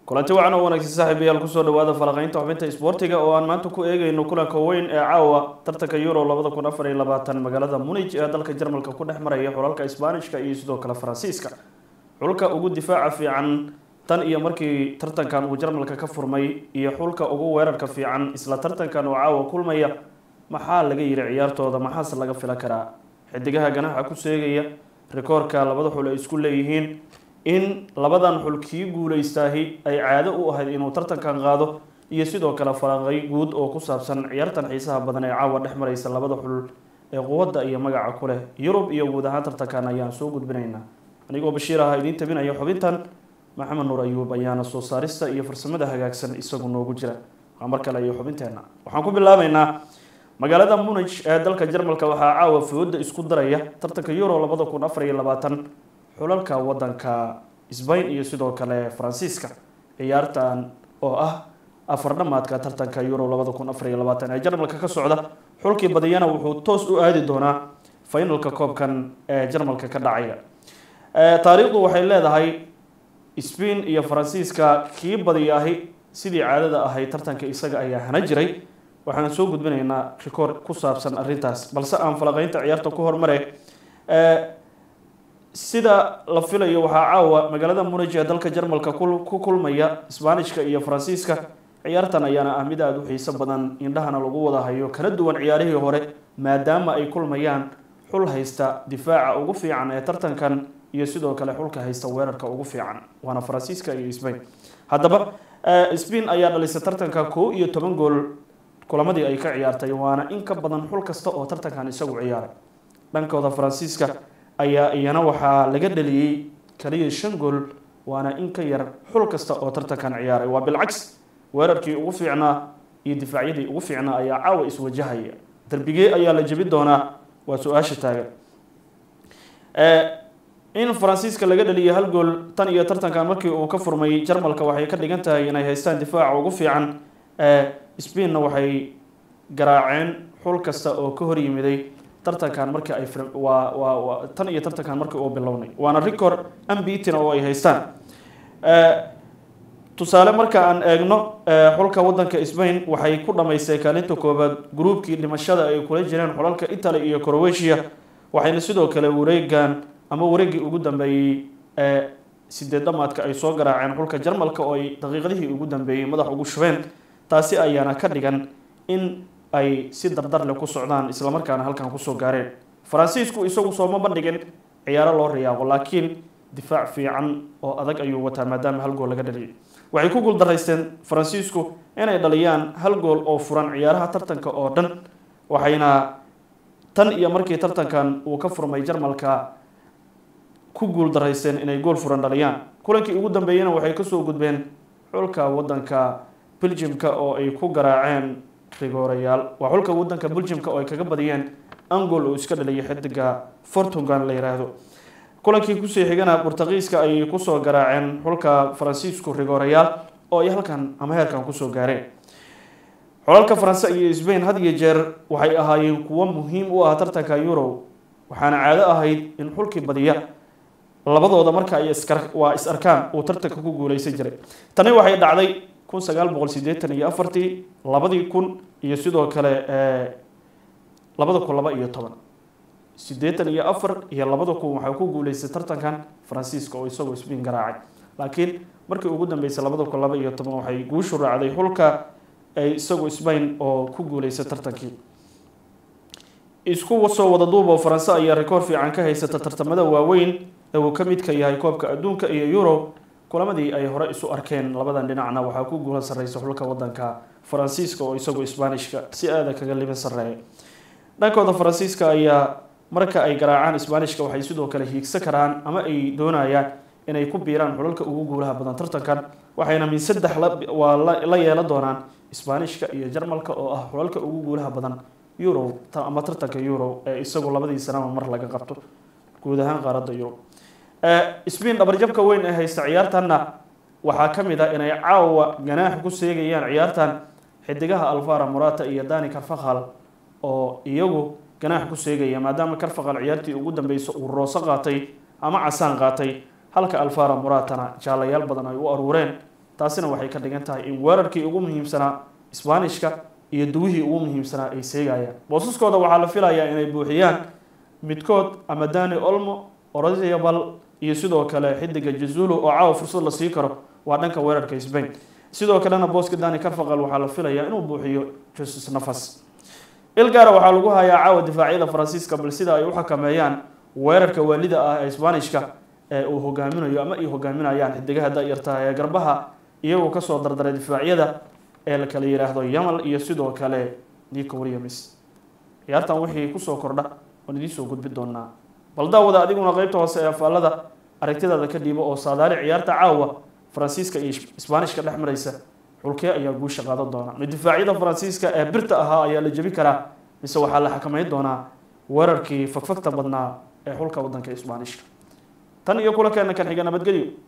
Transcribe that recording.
kulanti wacan oo wanaagsan saaxiibayaal kusoo dhawaada falaqeynta xubinta isboortiga oo aan maanta ku eegeyno kulanka weyn ee caawa tartanka euro labada kun afar iyo labaatan magaalada munij ee dalka jarmalka ku dhex maraya xulalka isbaanishka iyo sidoo kale faransiiska xulka ugu difaaca fiican tan iyo markii tartankan uu jarmalka ka furmay iyo xulka ugu weerarka fiican isla tartankan oo caawa kulmaya maxaa laga yiri ciyaartooda maxaase laga filan karaa xidigaha ganaxa ku seegaya rikoorka labada xul ay isku leeyihiin in labadan xul kii guuleystaahi ay caado u ahayd inuu tartankan qaado iyo sidoo kale falanqay guud oo ku saabsan ciyaartan xiisaha badan ee caawa dhex maraysa labada xul ee quwadda iyo magaca ku leh yurub iyo guud ahaan tartankan ayaan soo gudbinaynaa anigoo bashiir aha idiin tabinaya xubintan maxamed nuur ayuub ayaana soo saarista iyo farsamada hagaagsan isagu noogu jira waa mar kale iyo xubinteenna waxaan ku bilaabeynaa magaalada munij ee dalka jarmalka waxaa caawa fooda isku daraya tartanka euro labada kun afar iyo labaatan xulalka wadanka sbain iyo sidoo kale faransiiska ciyaartan oo ah afar dhamaadka tartanka euro labada kun afar iyo labaatan ee jarmalka ka socda xulkii badiyana wuxuu toos u aadi doonaa finalka koobkan ee jarmalka ka dhacaya taariikhdu waxay leedahay sbain iyo faransiiska kii badiyaahi sidii caadada ahayd tartanka isaga ayaa hana jiray waxaan soo gudbinaynaa rikoor ku saabsan arrintaas balse aan falaqeynta ciyaarta ku hormare sida la filayo waxaa caawa magaalada munij ee dalka jarmalka ku kulmaya sbaanishka iyo faransiiska ciyaartan ayaana ah mid aada u xiiso badan indhahana lagu wada hayo kala duwan ciyaarihii hore maadaama ay kulmayaan xul haysta difaaca ugu fiican ee tartankan iyo sidoo kale xulka haysta weerarka ugu fiican waana faransiiska iyo sbain haddaba sbain ayaa dhalisay tartanka koo iyo toban gool kulamadii ay ka ciyaartay waana in ka badan xul kasta oo tartankan isagu ciyaaray dhankooda faransiiska ayaa iyana waxaa laga dhaliyey kaliya shan gool waana in ka yar xul kasta oo tartankan ciyaaray waa bilcaks weerarkii ugu fiicnaa iyo difaacyadii ugu fiicnaa ayaa caawa iswajahaya darbigee ayaa la jebi doonaa waa su-aasha taagan in faransiiska laga dhaliyay hal gool tan iyo tartankan markii uu ka furmay jarmalka waxay ka dhigan tahay inay haystaan difaaca ugu fiican sbainna waxay garaaceen xul kasta oo ka hor yimiday tartankan markii ay waa waa tan iyo tartankan markii uu bilownay waana record ambitin oo ay haystaan tusaale marka aan eegno xulka wadanka sbain waxay ku dhamaystay kaalinta koobaad gruubkii dhimashada ay kula jireen xulalka italy iyo croatia waxayna sidoo kale wareegan ama wareegii ugu dambeeyey ee sideed dhamaadka ay soo garaaceen xulka jarmalka oo ay daqiiqadihii ugu dambeeyey madax ugu shubeen taasi ayaana ka dhigan in ay si dardar leh ku socdaan islamarkaana halkan kusoo gaareen faransiisku isagu sooma bandhigin ciyaaro loo riyaaqo laakiin difaac fiican oo adag ayuu wataa maadaama hal gool laga dhaliyay waxay ku guuldaraysteen faransiisku inay dhaliyaan hal gool oo furan ciyaaraha tartanka oo dhan waxayna tan iyo markii tartankan uu ka furmay jarmalka ku guuldaraysteen inay gool furan dhaliyaan kulankii ugu dambeeyena waxay kasoo gudbeen xulka wadanka beljimka oo ay ku garaaceen rigoorayaal waa xulka wadanka beljimka oo ay kaga badiyeen angol oo iska dhaliyay xidiga fortugan la yiraahdo kulankii kusii xigana burtaqiiska ayay kusoo garaaceen xulka faransiisku rigoorayaal oo ay halkan ama heerkan kusoo gaareen xulalka faranse iyo sbain had iyo jeer waxay ahaayeen kuwo muhiim u ah tartanka euro waxaana caado ahayd in xulkii badiya labadooda marka ay waa is arkaan uu tartanka ku guuleysan jiray tani waxay dhacday kun sagaal boqol sideetan iyo afartii labadii kun iyo sidoo kale labada kun laba iyo toban sideetan iyo afar iyo labada kun waxaa ku guuleystay tartankan faransiiska oo isagoo sbain garaacay laakiin markii ugu dambeysay labada kun laba iyo toban waxay guushu raacday xulka isagoo sbain oo ku guuleystay tartankii isku soo wada duubo faranse ayaa rikoor fiican ka haysata tartamada waaweyn ee uu ka midka yahay koobka adduunka iyo euro kulamadii ay hore isu arkeen labadan dhinacna waxaa ku guula sarreysa xulka wadanka faransiiska oo isagoo sbaanishka si aada kaga liban sarreeya dhankooda faransiiska ayaa marka ay garaacaan sbaanishka waxay sidoo kale hiigsan karaan ama ay doonayaan inay ku biiraan xulalka ugu guulaha badan tartankan waxayna min saddex waa la yeelan doonaan sbaanishka iyo jarmalka oo ah xulalka ugu guulaha badan euro ama tartanka euro ee isagu labadii sanaba mar laga qabto guud ahaan qaaradda euro sbain dhabarjabka weyn ee haysta ciyaartanna waxaa ka mid ah inay caawa ganaax ku seegayaan ciyaartan xidigaha alvara morata iyo dani carfakal oo iyagu ganaax ku seegaya maadaama carfakal ciyaartii ugu dambeysa uu rooso qaatay ama casaan qaatay halka alvara moratana jaalayaal badan ay u aruureen taasina waxay ka dhigan tahay in weerarkii ugu muhiimsanaa isbaanishka iyo duwihii ugu muhiimsanaa ay seegayaan boosaskooda waxaa la filayaa inay buuxiyaan midkood ama dani olmo orodiabal iyo sidoo kale xidiga jazulo oo caawa fursad la sii karo waa dhanka weerarka sbain sidoo kalena booska dani carfaqal waxaa la filayaa inuu buuxiyo jesus nafas ilgaara waxaa lagu hayaa caawa difaacyada faransiiska bal sida ay u xakameeyaan weerarka waalida ah ee isbaanishka ee uu hogaaminayo ama ay hogaaminayaan xidigaha da-yarta ee garbaha iyagoo kasoo dardaray difaacyada ee la kala yidhaahdo yamal iyo sidoo kale nico williams ciyaartan wixii kusoo kordha waan idiin soo gudbi doonaa bal daawada adiguna qeybta hoose ee faallada aragtidaada ka dhiibo oo saadaali ciyaarta caawa faransiiska iyo isbaanishka dhex maraysa xulkee ayaa guusha qaadan doona mid difaacyada faransiiska ee birta ahaa ayaa la jebi karaa mise waxaa la xakameyn doonaa weerarkii fagfagta badnaa ee xulka wadanka isbaanishka tan iyo kulankeena kan xiga nabadgelyo